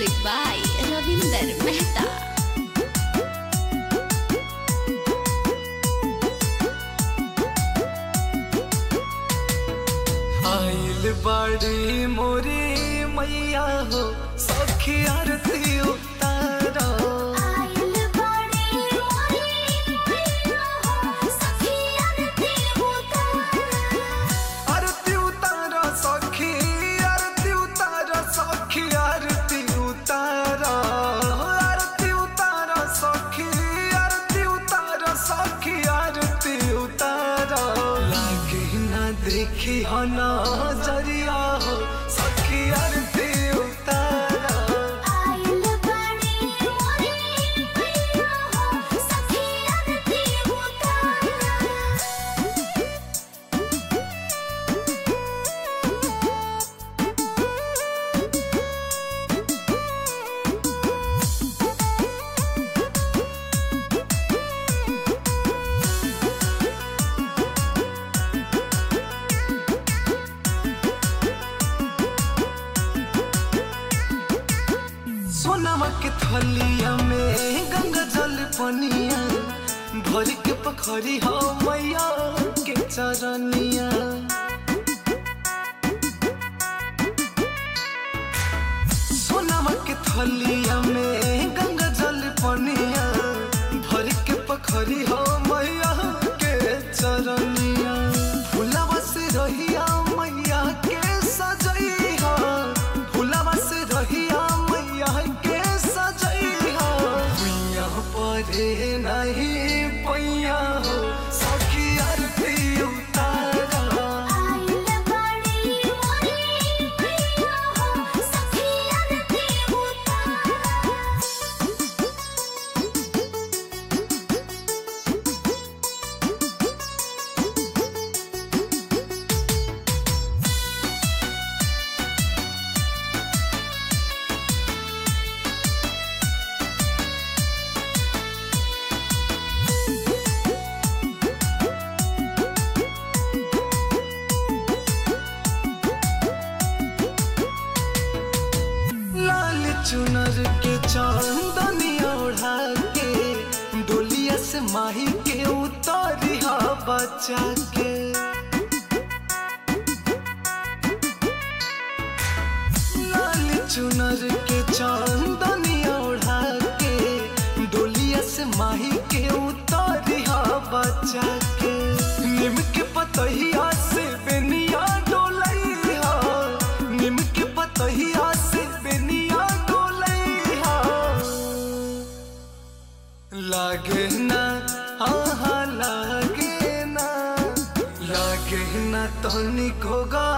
Music by Ravinder Mehta. आइल बाड़ी मोरी मैया हो सखी आरती उतारो आइल बाड़ी मोरी मैया हो सखी आरती उतारो आरती उतारो सखी आरती उतारो सखी आरती उतारो आरती उतारो सखी आरती उतारो सखी आरती उतारो लागे ना देखी हो नजरिया हो सखी आरती उतारो आइल बाड़ी मोरी मैया हो सखी आरती उतारो सोनामा के थलिया में गंगा जल पनिया भर के पखरी हो मैया के चरनिया सोनामा के थलिया में गंगा जल पनिया भर के पखरी हो मैया के चरनिया फुलावा से रहिया मैया के सजैहा फुलावा से रहिया मैया के सजैहा मैया परे नहीं पैया हो सखी आरती उतारा आइल बाड़ी मोरी मैया हो सखी आरती उतारो लाल चुनर के चांदनी ओढ़ा के डोलिया से माही के उतारिया बचा के लाल चुनर के चांदनी ओढ़ा के डोलिया से माही के उतारिया बचा के निम के पतहिया से बेनिया डोलैया निम के पतहिया से बेनिया डोलैया लागे ना आहा लागे ना लागे ना तनिको गा